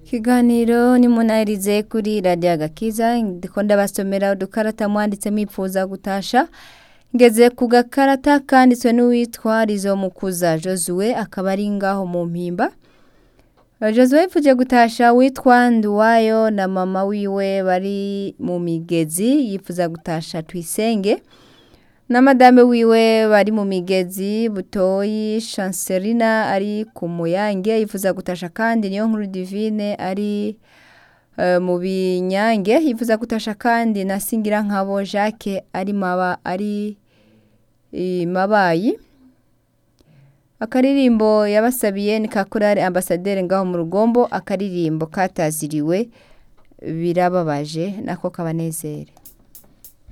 ikiganiro ni munahirize kuri radiyo agakiza ndiko ndabasomera udukarata mwanditsemo ipfuza gutasha ngeze ku gakarata kanditswe n'uwitwa rizo mukuza josue akaba ari ngaho mu mpimba josue yifuje gutasha witwa nduwayo na mama wiwe bari mu migezi yifuza gutasha tuyisenge na madame wiwe bari mu migezi butoyi chancelina ari ku muyange yifuza gutasha kandi niyo nkuru divine ari eh, mu binyange yifuza gutasha kandi na singira nkabo jacques ari maba ari i mabayi akaririmbo yabasabiye ni kakorari ambasaderi ngaho mu rugombo akaririmbo kataziriwe birababaje nako kabanezere